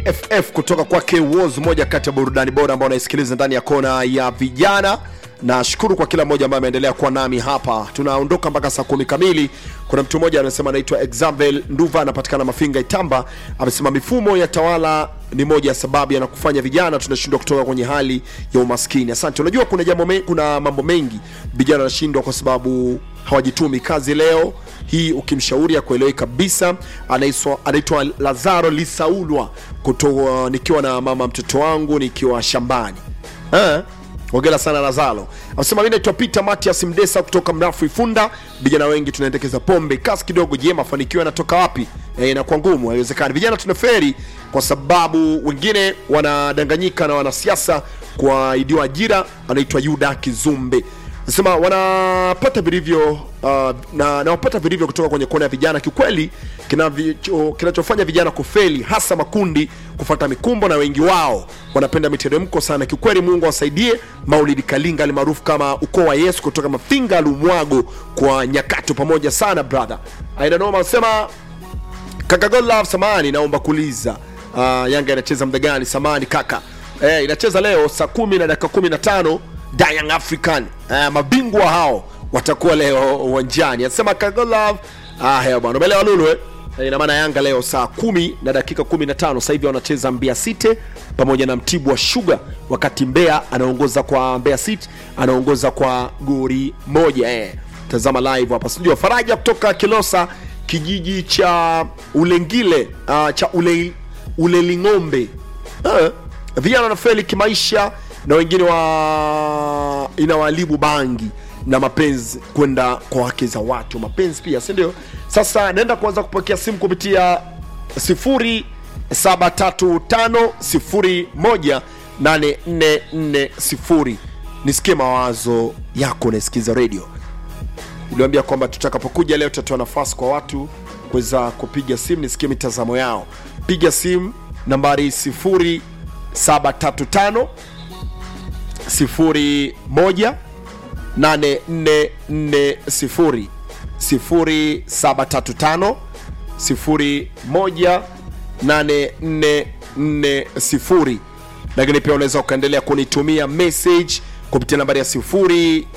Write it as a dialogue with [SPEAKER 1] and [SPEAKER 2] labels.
[SPEAKER 1] bff kutoka kwake woz moja kati ya burudani bora ambao unaisikiliza ndani ya kona ya vijana nashukuru kwa kila mmoja ambaye ameendelea kuwa nami hapa tunaondoka mpaka saa kumi kamili kuna mtu mmoja anasema anaitwa examvel nduva anapatikana mafinga itamba amesema mifumo ya tawala ni moja ya sababu yanakufanya vijana tunashindwa kutoka kwenye hali ya umaskini asante unajua kuna jambo me, kuna mambo mengi vijana wanashindwa kwa sababu hawajitumi kazi leo hii ukimshauri akuelewi kabisa anaitwa anaitwa lazaro lisaulwa kutoa nikiwa na mama mtoto wangu nikiwa shambani eh? ongela sana lazalo anasema mi naitwa peter matias mdesa kutoka mrafu ifunda vijana wengi tunaendekeza pombe kasi kidogo je mafanikio yanatoka wapi e, inakuwa ngumu haiwezekani vijana tuna feri kwa sababu wengine wanadanganyika na wanasiasa kuahidiwa ajira anaitwa yuda kizumbe nasema wanapata vilivyo uh, na nawapata vilivyo kutoka kwenye kona ya vijana kiukweli kinavicho- kinachofanya vijana kufeli hasa makundi kufata mikumbo na wengi wao wanapenda miteremko sana kiukweli mungu awasaidie maulidi kalinga alimaarufu kama ukoo wa yesu kutoka mafinga lumwago kwa nyakato pamoja sana brother ainanoma anasema kaka godlove samani naomba kuuliza uh, yanga inacheza muda gani samani kaka eh, inacheza leo saa kumi na dakika kumi na tano Young African eh, mabingwa hao watakuwa leo uwanjani anasema kaka godlove ah, hea bwana umeelewa lulu eh? Eh, ina maana yanga leo saa kumi na dakika 15 sasa hivi wanacheza mbea city pamoja na mtibu wa shuga wakati mbea anaongoza kwa mbea city anaongoza kwa gori moja eh. tazama live hapa studio faraja kutoka kilosa kijiji cha ulengile uh, cha ule, uleling'ombe uh, vijana wanafeli kimaisha na wengine wa inawalibu bangi na mapenzi kwenda kwa wake za watu mapenzi pia si ndio sasa naenda kuanza kupokea simu kupitia 0735018440 nisikie mawazo yako naisikiza redio iliambia kwamba tutakapokuja leo tutatoa nafasi kwa watu kuweza kupiga simu nisikie mitazamo yao piga simu nambari 0735 01 8440 0735 01 8440 lakini pia unaweza ukaendelea kunitumia message kupitia nambari ya 0